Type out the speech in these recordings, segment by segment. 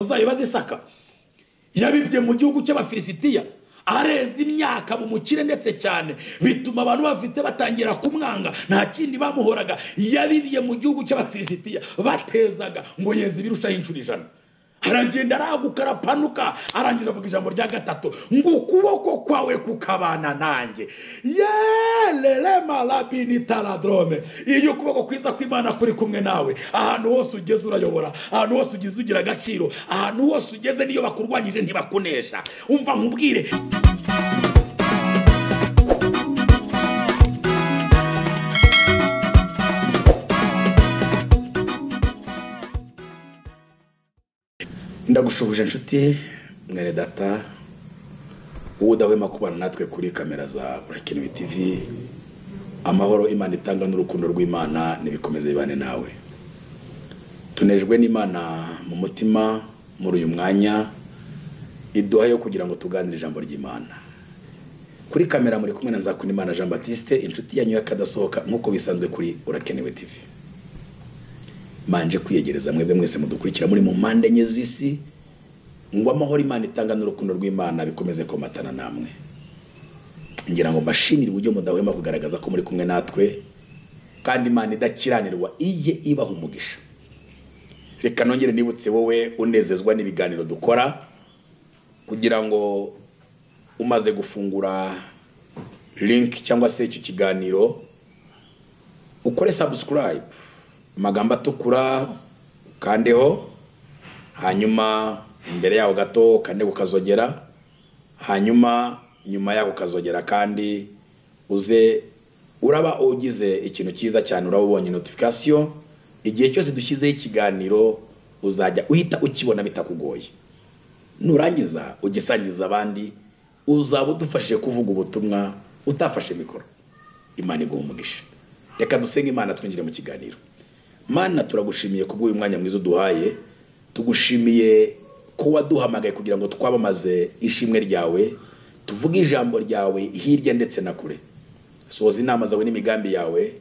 zayo bazisaka yabibye mu gihugu cy'abafilisitiya areza imyaka bumukire ndetse cyane bituma abantu bafite batangira kumwanga nta kindi bamuhoraga yabibye mu gihugu cy'abafilisitiya batezaga ngo yeze ibirushaho inshuro ijana aragenda arahaguka arapanuka arangije avuga ijambo rya gatatu ngo ukuboko kwawe kukabana nanjye yererema rabini taradrome iyo ukuboko kwiza kw'imana kuri kumwe nawe ahantu hose ugeze urayobora ahantu hose ugeze ugira agaciro ahantu hose ugeze n'iyo bakurwanyije ntibakunesha umva nkubwire ndagushoboje inshuti mwere data wowe udahwema kubana natwe kuri kamera za burakenewe tivi amahoro imana itanga n'urukundo rw'imana ntibikomeze bibane nawe tunejwe n'imana mu mutima muri uyu mwanya iduha yo kugira ngo tuganire ijambo ry'imana kuri kamera muri kumwe na nzakunimana jean batiste inshuti yanyu y'akadasohoka nk'uko bisanzwe kuri urakenewe tivi manje kwiyegereza mwebwe mwese mudukurikira muri mu mpande enye z'isi ngo amahoro imana itanga n'urukundo rw'imana bikomeze komatana namwe ngira ngo mbashimire uburyo mudahwema kugaragaza ko muri kumwe natwe kandi imana idakiranirwa ijye ibaha umugisha reka nongere nibutse wowe unezezwa n'ibiganiro dukora kugira ngo umaze gufungura linki cyangwa se iki kiganiro ukore subscribe amagambo atukura ukandeho hanyuma imbere yaho gato ukande ukazogera hanyuma nyuma yaho ukazogera kandi uze uraba ugize ikintu cyiza cyane uraba ubonye notifikasiyo igihe cyose dushyizeho ikiganiro uzajya uhita ukibona bitakugoye nurangiza ugisangiza abandi uzaba udufashije kuvuga ubutumwa utafashe mikoro imana iguha umugisha reka dusenge imana twinjire mu kiganiro mana turagushimiye kubw'uyu mwanya mwiza uduhaye tugushimiye ko waduhamagaye kugira ngo twabamaze ishimwe ryawe tuvuge ijambo ryawe hirya ndetse na kure sohoza inama zawe n'imigambi yawe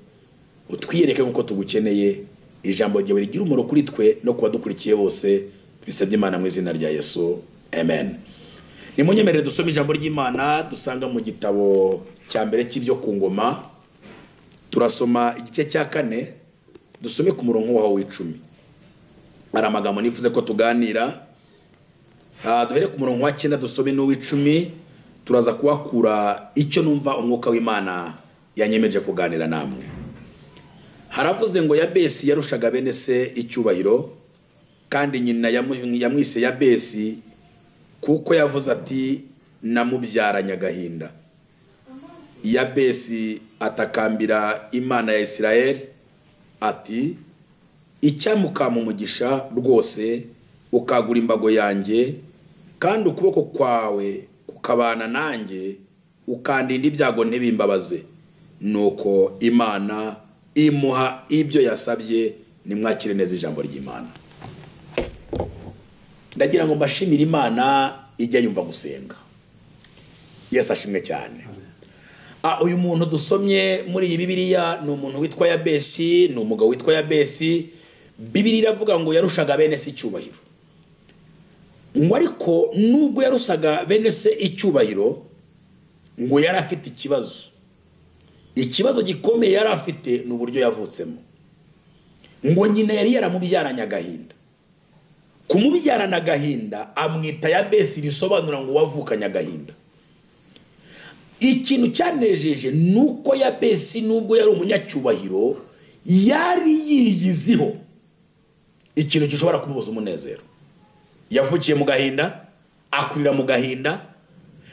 utwiyereke nk'uko tugukeneye ijambo ryawe rigira umuro kuri twe no ku badukurikiye bose tubisabye imana mu izina rya yesu amen nimunyemerere dusome ijambo ry'imana dusanga mu gitabo cya mbere cy'ibyo ku ngoma turasoma igice cya kane dusome ku murongo waho w'icumi hari amagambo nifuze ko tuganira duhere ku murongo wa cyenda dusome n'uw'icumi turaza kuhakura icyo numva umwuka w'imana yanyemeje kuganira namwe haravuze ngo yabesi yarushaga bene se icyubahiro kandi nyina yamwise yabesi kuko yavuze ati namubyaranye agahinda yabesi atakambira imana ya isirayeli ati icyamukama umugisha rwose ukagura imbago yanjye kandi ukuboko kwawe kukabana nanjye ukandinda ibyago ntibimbabaze nuko imana imuha ibyo yasabye nimwakire neza ijambo ry'imana ndagira ngo mbashimire imana ijya yumva gusenga yesi ashimwe cyane uyu muntu dusomye muri iyi bibiriya ni umuntu witwa yabesi ni umugabo witwa yabesi bibiri iravuga ngo yarushaga bene se icyubahiro ngo ariko nubwo yarushaga bene se icyubahiro ngo yari afite ikibazo ikibazo gikomeye yari afite ni uburyo yavutsemo ngo nyina yari yaramubyaranye agahinda kumubyarana agahinda amwita yabesi risobanura ngo wavukanye agahinda ikintu cyanejeje ni uko yabesi nubwo yari umunyacyubahiro yari yiyiziho ikintu gishobora kumubuza umunezero yavukiye mu gahinda akurira mu gahinda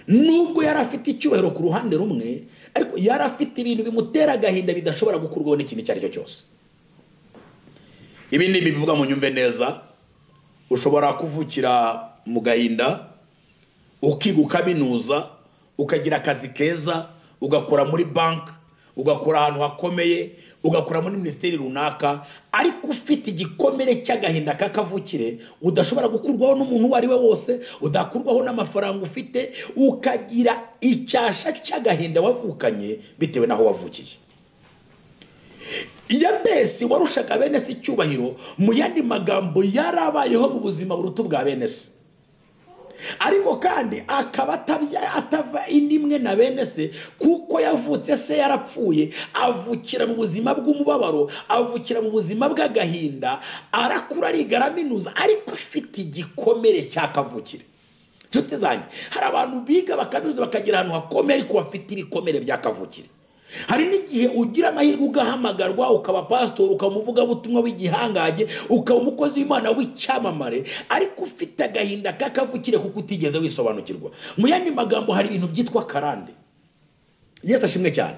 nubwo yari afite icyubahiro ku ruhande rumwe ariko yari afite ibintu bimutera agahinda bidashobora gukurwaho n'ikintu icyo ari cyo cyose ibi ni ibivuga mu nyumve neza ushobora kuvukira mu gahinda ukiga ukaminuza ukagira akazi keza ugakora muri banki ugakora ahantu hakomeye ugakora muri minisiteri runaka ariko ufite igikomere cy'agahinda k'akavukire udashobora gukurwaho n'umuntu uwo ari we wose udakurwaho n'amafaranga ufite ukagira icyasha cy'agahinda wavukanye bitewe n'aho wavukiye yabesi warushaga bene se icyubahiro mu yandi magambo yarabayeho mu buzima buruta ubwa bene se ariko kandi akaba atava indi imwe na bene se kuko yavutse se yarapfuye avukira mu buzima bw'umubabaro avukira mu buzima bw'agahinda arakura arigaraminuza ariko afite igikomere cya kavukire inshuti zanjye hari abantu biga bakaminuza bakagira ahantu hakomeye ariko bafite ibikomere bya kavukire hari n'igihe ugira amahirwe ugahamagarwa ukaba pasitori ukaba umuvugabutumwa w'igihangange ukaba umukozi w'imana w'icyamamare ariko ufite agahinda k'akavukire kuko utigeze wisobanukirwa mu yandi magambo hari ibintu byitwa karande yesi ashimwe cyane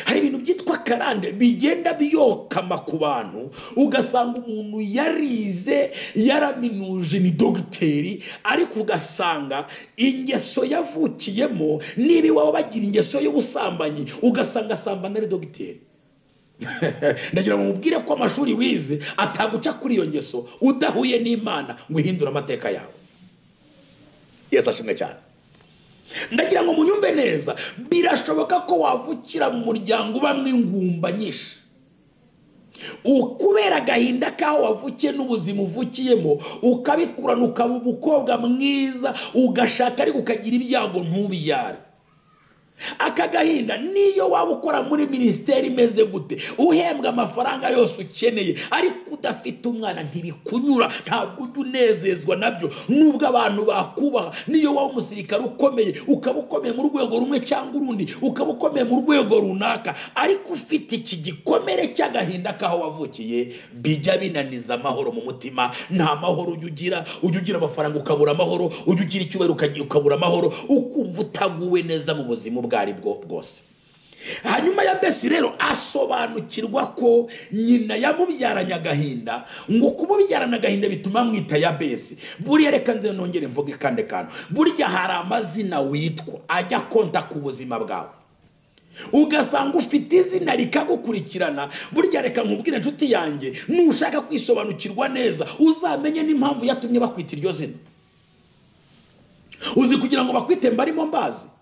hari ibintu byitwa karande bigenda biyokama ku bantu ugasanga umuntu yarize yaraminuje ni dogiteri ariko ugasanga ingeso yavukiyemo niba iwawe bagira ingeso y'ubusambanyi ugasanga asambana ari dogiteri ndagira ngo mubwire ko amashuri wize ataguca kuri iyo ngeso udahuye n'imana ngo uhindure amateka yawe yesi ashimwe cyane ndagira ngo munyumve neza birashoboka ko wavukira mu muryango ubamo ingumba nyinshi kubera agahinda k'aho wavukiye n'ubuzima uvukiyemo ukabikurana ukaba umukobwa mwiza ugashaka ariko ukagira ibyago ntubibyare aka gahinda niyo waba ukora muri minisiteri imeze gute uhembwa amafaranga yose ukeneye ariko udafite umwana ntibikunyura ntabwo ujya unezezwa nabyo nubwo abantu bakubaha niyo waba umusirikare ukomeye ukaba ukomeye mu rwego rumwe cyangwa urundi ukaba ukomeye mu rwego runaka ariko ufite iki gikomere cy'agahinda k'aho wavukiye bijya binaniza amahoro mu mutima nta mahoro ujya ugira ujya ugira amafaranga ukabura amahoro ujya ugira icyubahiro ukabura amahoro ukumva utaguwe neza mu buzima ubwo ari bwo bwose hanyuma ya besi rero asobanukirwa ko nyina yamubyaranye agahinda ngo kumubyarana agahinda bituma mwita ya besi buriya reka nze nongere mvuge kandi kantu burya hari amazina witwa ajya konta ku buzima bwawe ugasanga ufite izina rikagukurikirana burya reka nkubwire inshuti yanjye nushaka kwisobanukirwa neza uzamenye n'impamvu yatumye bakwita iryo zina uzi kugira ngo bakwite mbarimo mbazi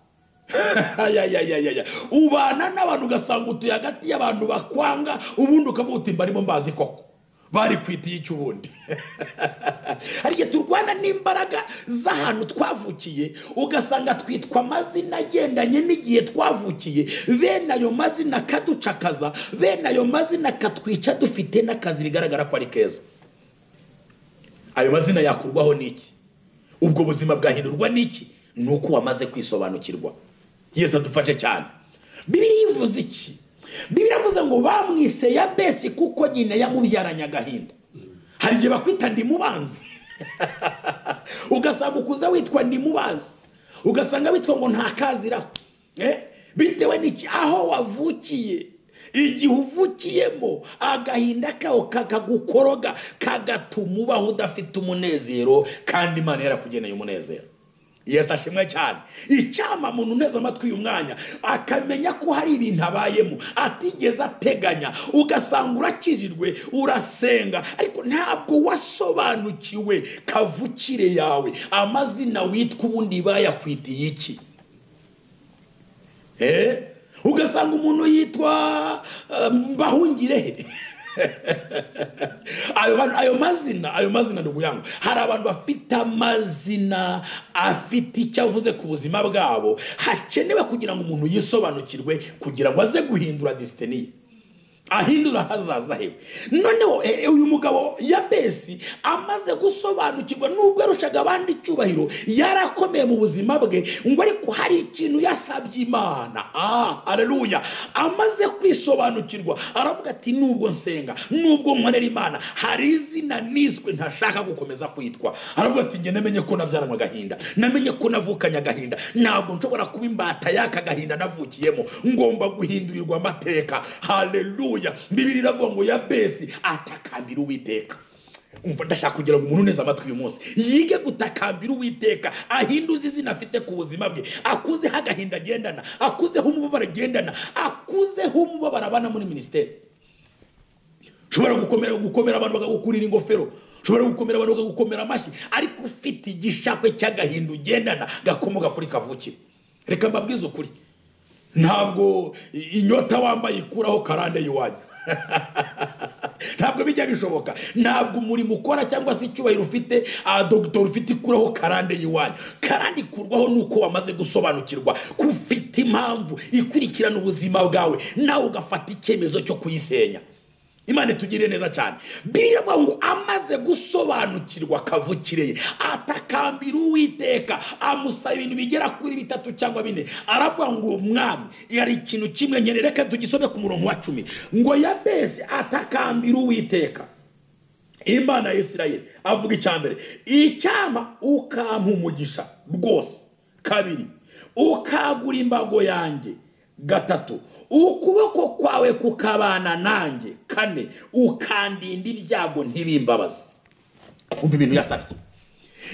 ubana n'abantu ugasanga utuye hagati y'abantu bakwanga ubundi ukavuga uti mbarimo mbazi koko barikwitiye icy'ubundi hari igihe turwana n'imbaraga z'ahantu twavukiye ugasanga twitwa amazina agendanye n'igihe twavukiye bene ayo mazina akaducakaza bene ayo mazina akatwica dufite n'akazi bigaragara ko ari keza ayo mazina yakurwaho n'iki ubwo buzima bwahindurwa n'iki ni uko wamaze kwisobanukirwa yesu adufashe cyane bibiri ivuze iki bibiri avuze ngo bamwise ya besi kuko nyina yamubyaranye agahinda hari igihe bakwita ndimubanzi ugasanga ukuze witwa ndimubanzi ugasanga witwa ngo ntakaziraho bitewe n'iki aho wavukiye igihe uvukiyemo agahinda kawe kakagukoroga kagatuma ubaho udafite umunezero kandi imana yarakugeneye umunezero yesu ashimwe cyane icyama muntu uneze amatwi uyu mwanya akamenya ko hari ibintu abayemo atigeze ateganya ugasanga urakijijwe urasenga ariko ntabwo wasobanukiwe kavukire yawe amazina witwa ubundi bayakwitiye iki ugasanga umuntu yitwa mbahungirehe ayo mazina ayo mazina ni ubuyanga hari abantu bafite amazina afite icyo avuze ku buzima bwabo hakenewe kugira ngo umuntu yisobanukirwe kugira ngo aze guhindura disiteniye ahindura hazaza hewe noneho uyu mugabo ya besi amaze gusobanukirwa nubwo yarushaga abandi icyubahiro yarakomeye mu buzima bwe ngo ariko hari ikintu yasabye imana aha araruya amaze kwisobanukirwa aravuga ati nubwo nsenga nubwo nkorera imana hari izina niswe ntashaka gukomeza kwitwa aravuga ati njye namenye ko nabyaranwa agahinda namenye ko navukanye agahinda ntabwo nshobora kuba imbata y'aka gahinda navukiyemo ngomba guhindurirwa amateka hareruya bibiri iravuga ngo ya besi atakambira uwiteka umva ndashaka kugira ngo umuntu uneze amatwi uyu munsi yige gutakambira uwiteka ahinduze izina afite ku buzima bwe akuzeho agahinda agendana akuzeho umubabaro agendana akuzeho umubabaro abana muri minisiteri ushobora gukomera abantu bakagukurira ingofero ushobora gukomera abantu bakagukomera amashyi ariko ufite igishakwe cy'agahinda ugendana gakomoka kuri kavukire reka mbabwize ukuri ntabwo inyota wambaye ikuraho karande y'iwanyu ntabwo bijya bishoboka ntabwo umurimo ukora cyangwa se icyubahiro ufite dogiteri ufite ikuraho karande y'iwanyu karande ikurwaho nuko wamaze gusobanukirwa ko ufite impamvu ikurikirana ubuzima bwawe nawe ugafata icyemezo cyo kuyisenya imana itugirire neza cyane biriya ngo amaze gusobanukirwa kavukire ye atakambira uwiteka amusaba ibintu bigera kuri bitatu cyangwa bine aravuga ngo mwami yari ikintu kimwe nyine reka tugisome ku murongo wa cumi ngo yabese atakambira uwiteka imana ya Isirayeli avuga icya mbere icyama ukampa umugisha rwose kabiri ukagura imbago yanjye gatatu ukuboko kwawe kukabana nanjye kane ukandinda ibyago ntibimbabaze umva ibintu yasabye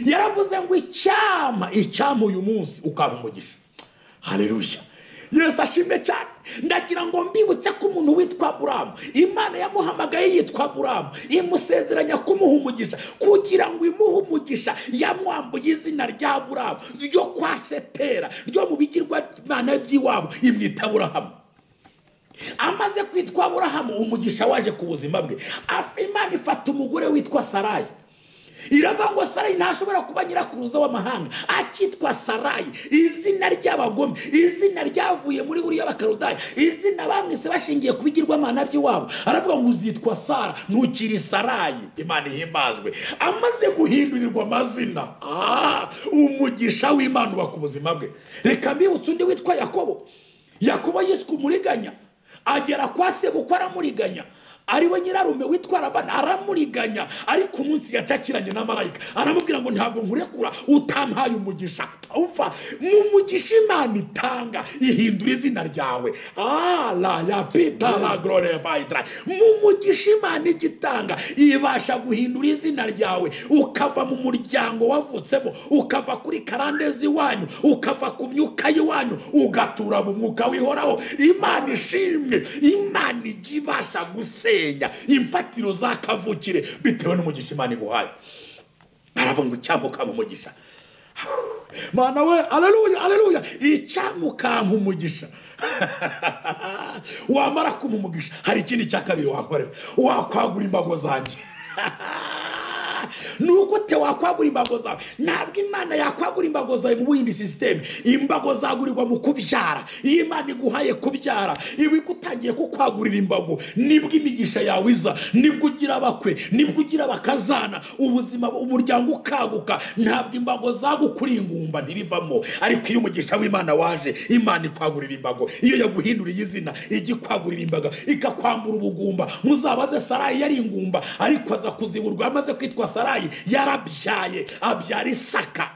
yaravuze ngo icyama icyama uyu munsi ukaba umugisha hareruya yesi ashimwe cyane ndagira ngo mbibutse ko umuntu witwa buramu imana yamuhamagaye yitwa buramu imusezeranya kumuha umugisha kugira ngo imuhe umugisha yamwambuye izina rya buramu ryo kwa setera ryo mu bigirwamana by'iwabo imwita burahamu amaze kwitwa burahamu umugisha waje ku buzima bwe imana ifata umugore witwa sarayi iravuga ngo sarayi ntashobora kuba nyirakuruza w'amahanga akitwa sarayi izina ry'abagome izina ryavuye muri buriya bakarudayi izina bamwise bashingiye ku bigirwamana by'iwabo aravuga ngo uzitwa sara ntukiri sarayi imana ihimbazwe amaze guhindurirwa amazina umugisha w'imana uba ku buzima bwe reka mbibutse undi witwa yakobo yakobo yiswe umuriganya agera kwa se kuko aramuriganya ariwe nyirarume witwa rabana aramuriganya ariko umunsi yacakiranye na marayika aramubwira ngo ntabwo nkurekura utampaye umugisha upfa mu mugisha imana itanga ihindura izina ryawe ara ya pita la gorore vayidara mu mugisha imana igitanga ibasha guhindura izina ryawe ukava mu muryango wavutsemo ukava kuri karande z'iwanyu ukava ku myuka y'iwanyu ugatura mu mwuka wihoraho imana ishimwe imana ijya ibasha gusenya imfatiro za kavukire bitewe n'umugisha imana iguhaye aravuga ngo icyamuka mu mugisha mana we areruya areruya icyamuka mu mugisha wamara kuma umugisha hari ikindi cya kabiri wakorera wakwagura imbago zanjye ni ugute wakwagura imbago zawe ntabwo imana yakwagura imbago zawe mu bindi sisiteme imbago zagurirwa mu kubyara iyo imana iguhaye kubyara iba igutangiye kukwagurira imbago nibwo imigisha yawe iza nibwo ugira abakwe nibwo ugira abakazana ubuzima umuryango ukaguka ntabwo imbago zagukuriye ingumba ntibivamo ariko iyo umugisha w'imana waje imana ikwagurira imbago iyo yaguhinduriye izina ijya ikwagurira imbaga ikakwambura ubugumba muzabaze sarayi yari ingumba ariko aza kuziburwa amaze kwitwa sarayi yarabyaye abyara isaka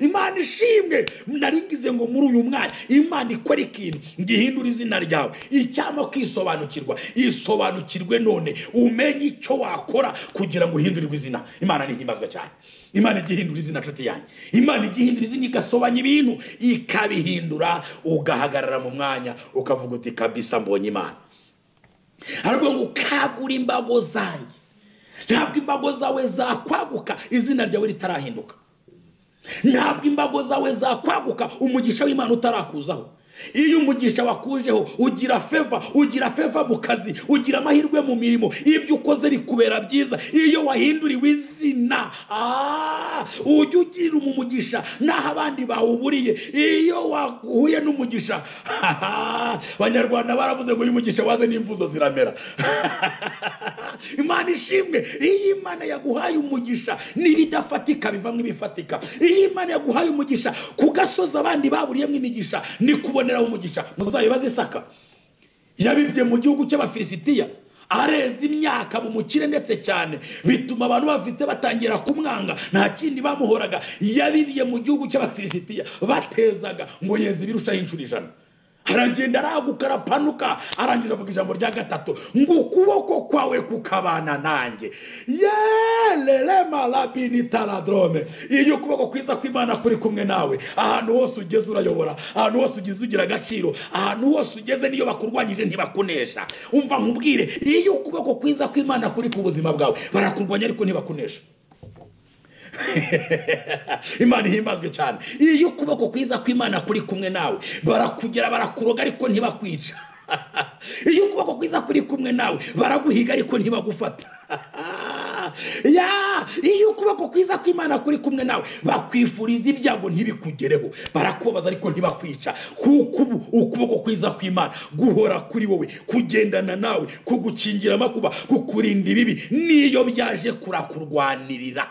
imana ishimwe naringize ngo muri uyu mwanya imana ikora ikintu ngihindura izina ryawe icyama kwisobanukirwa isobanukirwe none umenye icyo wakora kugira ngo uhindurirwe izina imana ntihimbazwe cyane imana ijya ihindura izina nshuti yanjye imana ijya ihindura izina igasobanya ibintu ikabihindura ugahagarara mu mwanya ukavuga uti kabisa mbonye imana aravuga ngo ukagura imbago zanjye ntabwo imbago zawe zakwaguka izina ryawe ritarahinduka ntabwo imbago zawe zakwaguka umugisha w'imana utarakuzaho iyo umugisha wakujeho ugira feva ugira feva mu kazi ugira amahirwe mu mirimo ibyo ukoze bikubera byiza iyo wahinduriwe izina ujya ugirira umugisha n'aho abandi bawuburiye iyo wahuye n'umugisha abanyarwanda baravuze ngo uyu mugisha waze n'imvuzo ziramera imana ishimwe iyo imana yaguhaye umugisha n'ibidafatika bivamo ibifatika iyo imana yaguhaye umugisha ku gasozi abandi baburiyemo imigisha ni kuboneraho umugisha muzabibaze isaka yabibye mu gihugu cy'abafilisitiya areza imyaka mu mukire ndetse cyane bituma abantu bafite batangira kumwanga nta kindi bamuhoraga yabibiye mu gihugu cy'abafilisitiya batezaga ngo yeze ibirushaho inshuro ijana aragenda arahaguka arapanuka arangije avuga ijambo rya gatatu ngo ukuboko kwawe kukabana nanjye yererema rabini taradrome iyo ukuboko kwiza kw'imana kuri kumwe nawe ahantu hose ugeze urayobora ahantu hose ugeze ugira agaciro ahantu hose ugeze niyo bakurwanyije ntibakunesha umva nkubwire iyo ukuboko kwiza kw'imana kuri ku buzima bwawe barakurwanya ariko ntibakunesha imana ihimbazwe cyane iyo ukuboko kwiza kw'imana kuri kumwe nawe barakugera barakuroga ariko ntibakwica iyo ukuboko kwiza kuri kumwe nawe baraguhiga ariko ntibagufata ya iyo ukuboko kwiza kw'imana kuri kumwe nawe bakwifuriza ibyago ntibikugereho barakubabaza ariko ntibakwica kuko ubu ukuboko kwiza kw'imana guhora kuri wowe kugendana nawe kugukingira amakuba kukurinda ibibi niyo byaje kurakurwanirira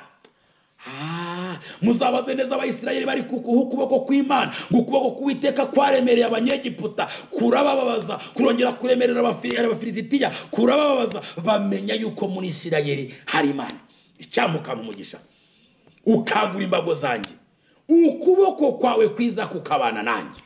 Ah, muzabaze neza abayisirayeli bari kukuha ukuboko kw'imana ngo ukuboko k'uwiteka kwaremereye abanyegiputa kurabababaza kurongera kuremerera abafi- abafilisitiya kurabababaza bamenya yuko muri isirayeli hari imana icyamuka mu mugisha ukagura imbago zanjye ukuboko kwawe kwiza kukabana nanjye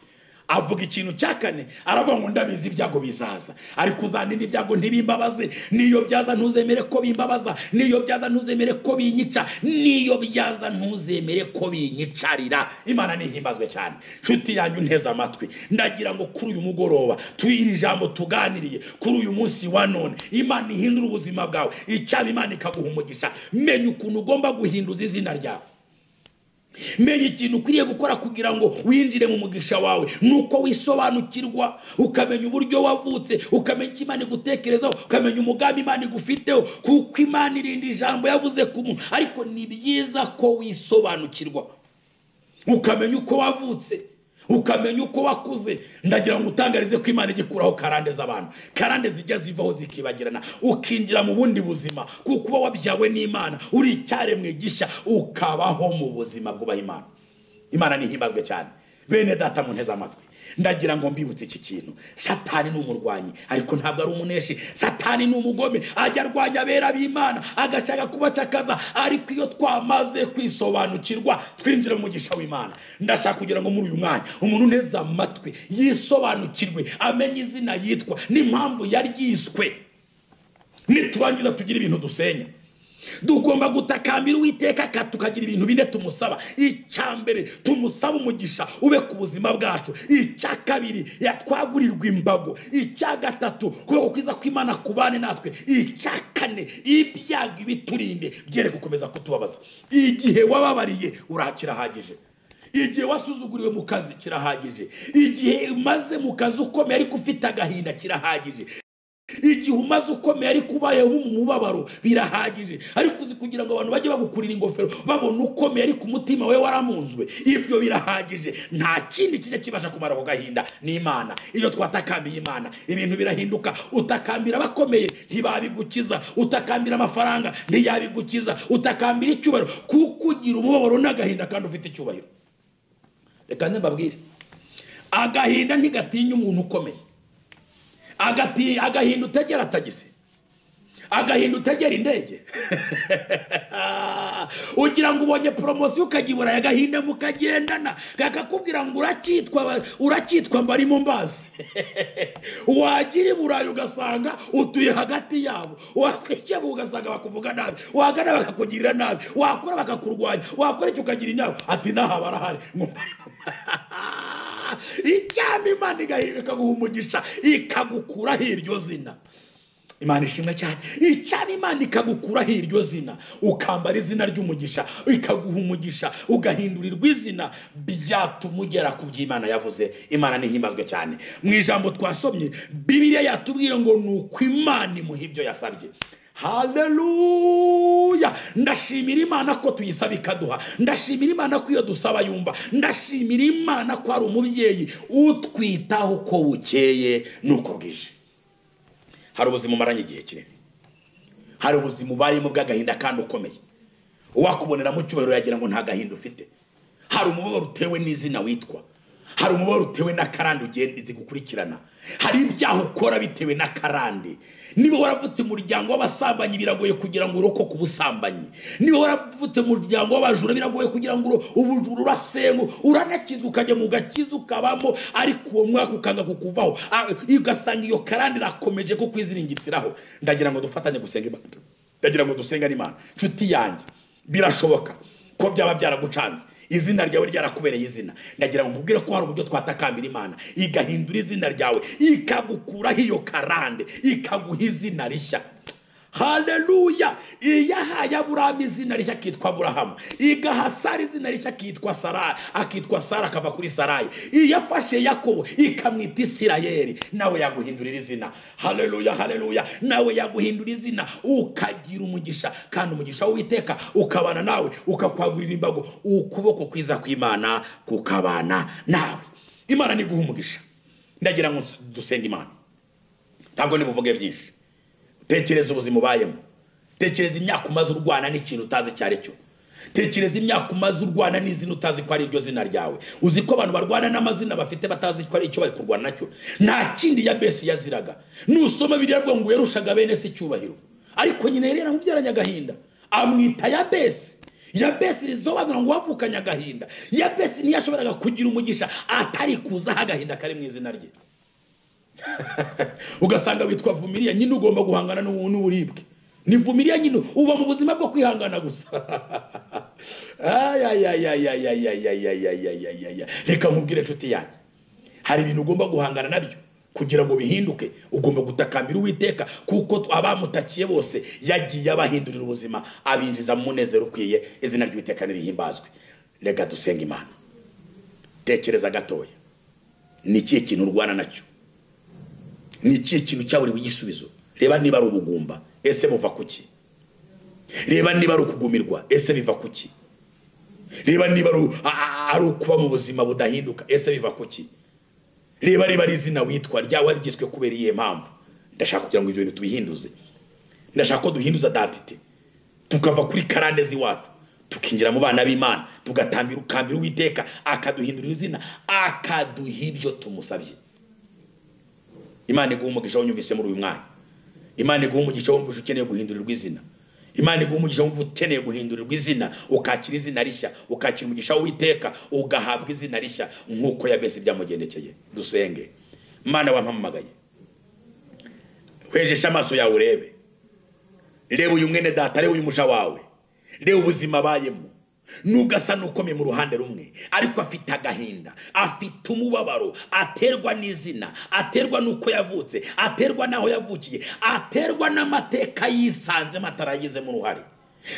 avuga ikintu cya kane aravuga ngo ndabizi ibyago bizaza ariko uzandinda ibyago ntibimbabaze niyo byaza ntuzemere ko bimbabaza niyo byaza ntuzemere ko binyica niyo byaza ntuzemere ko binyicarira imana ntihimbazwe cyane nshuti yanyu nteze amatwi ndagira ngo kuri uyu mugoroba tuyi iri jambo tuganiriye kuri uyu munsi wa none imana ihindura ubuzima bwawe icyaba imana ikaguha umugisha menya ukuntu ugomba guhinduza izina ryawe menya ikintu ukwiriye gukora kugira ngo winjire mu mugisha wawe ni uko wisobanukirwa ukamenya uburyo wavutse ukamenya icyo imana igutekerezaho ukamenya umugambi imana igufiteho kuko imana irinda ijambo yavuze ku muntu ariko ni byiza ko wisobanukirwa ukamenya uko wavutse ukamenya uko wakuze ndagira ngo utangarize ko imana ijya ikuraho karande z'abantu karande zijya zivaho zikibagirana ukinjira mu bundi buzima kuko uba wabyawe n'imana uri icyaremwe gishya ukabaho mu buzima bwubaha imana imana ntihimbazwe cyane bene data mu nteze amatwi ndagira ngo mbibutse iki kintu satani ni umurwanyi ariko ntabwo ari umuneshi satani ni umugome ajya arwanya abera b'imana agashaka kubacakaza ariko iyo twamaze kwisobanukirwa twinjira mu mugisha w'imana ndashaka kugira ngo muri uyu mwanya umuntu uneze amatwi yisobanukirwe amenye izina yitwa n'impamvu yaryiswe niturangiza tugira ibintu dusenya tugomba gutakambira uwiteka ka- tukagira ibintu bine tumusaba icya mbere tumusaba umugisha ube ku buzima bwacu icya kabiri yatwagurirwa imbago icya gatatu kubera kwiza kw'imana kubane natwe icya kane ibyago ibiturinde byere gukomeza kutubabaza igihe wababariye urakirahagije igihe wasuzuguriwe mu kazi kirahagije igihe umaze mu kazi ukomeye ariko ufite agahinda kirahagije igihe umaze ukomeye ariko ubayeho mu mubabaro birahagije ariko uzi kugira ngo abantu bajye bagukurira ingofero babona ukomeye ariko umutima we waramunzwe ibyo birahagije nta kindi kijya kibasha kumara ako gahinda ni imana iyo twatakambiye imana ibintu birahinduka utakambira abakomeye ntibabigukiza utakambira amafaranga ntiyabigukiza utakambira icyubahiro kuko ugira umubabaro n'agahinda kandi ufite icyubahiro reka nze mbabwire agahinda ntigatinya umuntu ukomeye agati agahinda utegera tagisi agahinda utegera indege ugira ngo ubonye poromosiyo ukagibura agahinda mukagendana kakakubwira ngo urakitwa ba- urakitwa mbarimo mbazi wagira i burayi ugasanga utuye hagati yabo wakwikeba ugasanga bakuvuga nabi wagana bakakugirira nabi wakora bakakurwanya wakora icyo ukagira inama ati naha barahari ngo icyama imana igahinda ikaguha umugisha ikagukuraho iryo zina imana ishimwe cyane icyaba imana ikagukuraho iryo zina ukambara izina ry'umugisha ikaguha umugisha ugahindurirwa izina byatuma ugera ku byo imana yavuze imana ntihimbazwe cyane mu ijambo twasomye bibiliya yatubwiye ngo ni uko imana imuha ibyo yasabye haleluya ndashimira imana ko tuyisaba ikaduha ndashimira imana ko iyo dusaba yumva ndashimira imana ko ari umubyeyi utwitaho uko bukeye n'uko bwije hari ubuzima umaranye igihe kinini hari ubuzima ubayemo bw'agahinda kandi ukomeye uwakuboneramo icyubahiro yagira ngo nta gahinda ufite hari umubabaro utewe n'izina witwa hari umubabaro utewe n'akarande ugenda zigukurikirana hari ibyaha ukora bitewe n'akarande niba waravutse mu muryango w'abasambanyi biragoye kugira ngo urokoke ubusambanyi niba waravutse mu muryango w'abajura biragoye kugira ngo uro- ubujura urasengu uranakizwa ukajya mu gakiza ukabamo ariko uwo mwaka ukanga kukuvaho Ah, ugasanga iyo karande irakomeje ko kwiziringitiraho ndagira ngo dufatanye gusenga imana ndagira ngo dusenga n'imana nshuti yanjye birashoboka ko byaba byaragucanze izina ryawe ryarakubereye izina ndagira ngo nkubwire ko hari uburyo twatakambira imana igahindura izina ryawe ikagukuraho iyo karande ikaguha izina rishya haleluya iyahaye aburahamu izina rishya akitwa aburahamu igaha sara izina rishya akitwa sara akitwa sara akava kuri sarayi iyafashe yakobo ikamwita isirayeri nawe yaguhindurira izina haleluya haleluya nawe yaguhindura izina ukagira umugisha kandi umugisha w'uwiteka ukabana nawe ukakwagurira imbago ukuboko kwiza kw'imana kukabana nawe imana niguha umugisha ndagira ngo dusenge imana ntabwo ntibuvuge byinshi tekereza ubuzima ubayemo tekereza imyaka umaze urwana n'ikintu utazi icyo ari cyo tekereza imyaka umaze urwana n'izina utazi ko ari ryo zina ryawe uzi ko abantu barwana n'amazina bafite batazi ko ari icyo bari kurwana nacyo nta kindi ya besi yaziraga nusoma biriya rwo ngo yarushaga bene se icyubahiro ariko nyine yari yaramubyaranye agahinda amwita ya besi ya besi risobanura ngo wavukanye agahinda ya besi ntiyashoboraga kugira umugisha atari kuzaho agahinda kari mu izina rye ugasanga witwa vumiriya nyine ugomba guhangana n'uburibwe ni vumiriya nyine uba mu buzima bwo kwihangana gusa reka nkubwire inshuti yanjye hari ibintu ugomba guhangana nabyo kugira ngo bihinduke ugomba gutakambira uwiteka kuko abamutakiye bose yagiye abahindurira ubuzima abinjiza mu munezero ukwiye izina ry'uwiteka ntirihimbazwe reka dusenga imana tekereza gatoya ni ikihe kintu urwana nacyo ni ikihe kintu cyaburiwe igisubizo reba niba ari ubugumba ese buva ku ki reba niba ari ukugumirwa ese biva ku ki reba niba ari ukuba mu buzima budahinduka ese biva ku ki reba reba ari izina witwa ryawe rigizwe kubera iyihe mpamvu ndashaka kugira ngo ibyo bintu tubihinduze ndashaka ko duhinduza datite tukava kuri karande z'iwacu tukinjira mu bana b'imana tugatambira ukambira uwiteka akaduhindurira izina akaduha ibyo tumusabye imana iguha umugisha wonyumvise muri uyu mwanya imana iguha umugisha wumvise ukeneye guhindurirwa izina imana iguha umugisha wumva ukeneye guhindurirwa izina ukakira izina rishya ukakira umugisha w'iteka ugahabwa izina rishya nk'uko yabese byamugendekeye dusenge mwana wampamagaye wejeshe amaso yawe urebe reba uyu mwene data reba uyu musha wawe reba ubuzima abayemo n'ugasa n'ukomeye mu ruhande rumwe ariko afite agahinda afite umubabaro aterwa n'izina aterwa n'uko yavutse aterwa n'aho yavukiye aterwa n'amateka yisanzemo ataragizemo uruhare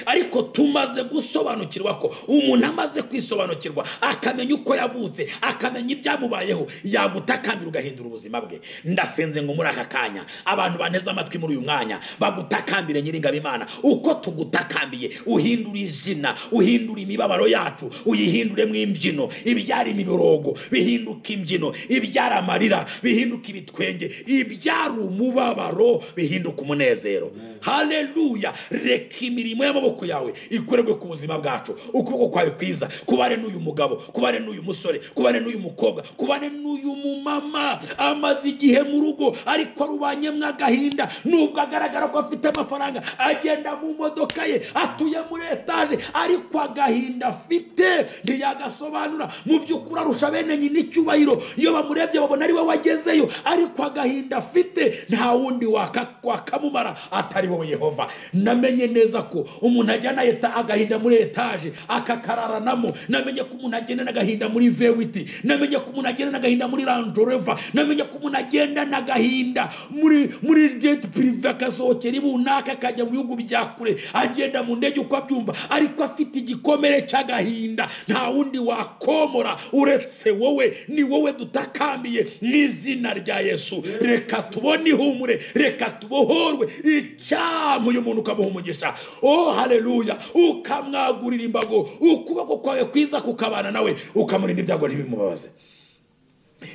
ariko tumaze gusobanukirwa ko umuntu amaze kwisobanukirwa akamenya uko yavutse akamenya ibyamubayeho yagutakambira ugahindura ubuzima bwe ndasenze ngo muri aka kanya abantu baneze amatwi muri uyu mwanya bagutakambire nyiringabo imana uko tugutakambiye uhindura izina uhindura imibabaro yacu uyihinduremo imbyino ibyara imiborogo bihinduka imbyino ibyara amarira bihinduka ibitwenge ibyara umubabaro bihinduka umunezero hareruya reka imirimo ya amaboko yawe ikorerwe ku buzima bwacu ukuboko kwawe kwiza kubane n'uyu mugabo kubane n'uyu musore kubane n'uyu mukobwa kubane n'uyu mumama amaze igihe mu rugo ariko arubanyemo agahinda nubwo agaragara ko afite amafaranga agenda mu modoka ye atuye muri etaje ariko agahinda afite ntiyagasobanura mu by'ukuri arusha bene nyina icyubahiro iyo bamurebye babona ari we wagezeyo ariko agahinda afite nta wundi wakamumara atari wowe yehova namenye neza ko umuntu ajyana agahinda muri etaje akakararanamo namenye ko umuntu agenda n'agahinda muri vewiti namenye ko umuntu agenda n'agahinda muri ranjoreva namenye ko umuntu agenda n'agahinda muri muri jeti pirive akasohokera ibunaka akajya mu bihugu bya kure agenda mu ndege uko abyumva ariko afite igikomere cy'agahinda nta wundi wakomora uretse wowe ni wowe dutakambiye mu izina rya yesu reka tubone ihumure reka tubohorwe icyamu uyu muntu ukamuhumugisha oh haleluya ukamwagurira imbago ukuboko kwawe kwiza kukabana nawe ukamurinda ibyago ntibimubabaze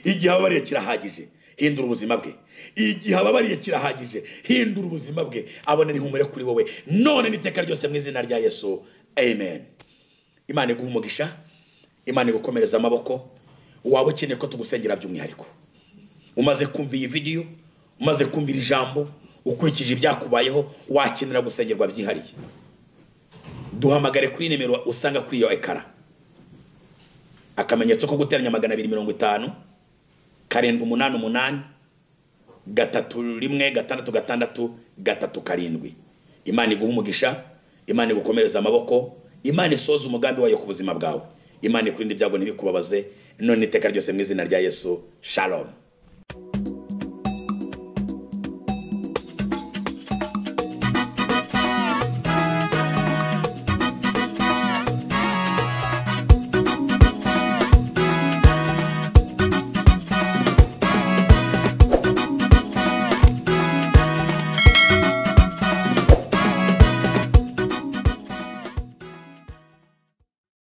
igihe ababariye kirahagije hindura ubuzima bwe igihe ababariye kirahagije hindura ubuzima bwe abonera ihumure kuri wowe none n'iteka ryose mu izina rya yesu amen imana iguha umugisha imana igukomereza amaboko waba ukeneye ko tugusengera by'umwihariko umaze kumva iyi vidiyo umaze kumva iri jambo ukurikije ibyakubayeho wakenera gusengerwa byihariye duhamagare kuri nimero usanga kuri iyo ekara akamenyetso ko guteranya magana abiri mirongo itanu karindwi umunani umunani gatatu rimwe gatandatu gatandatu gatatu karindwi imana iguha umugisha imana igukomereza amaboko imana isoza umugambi wayo ku buzima bwawe imana ikurinde ibyago ntibikubabaze none iteka ryose mu izina rya yesu shalomu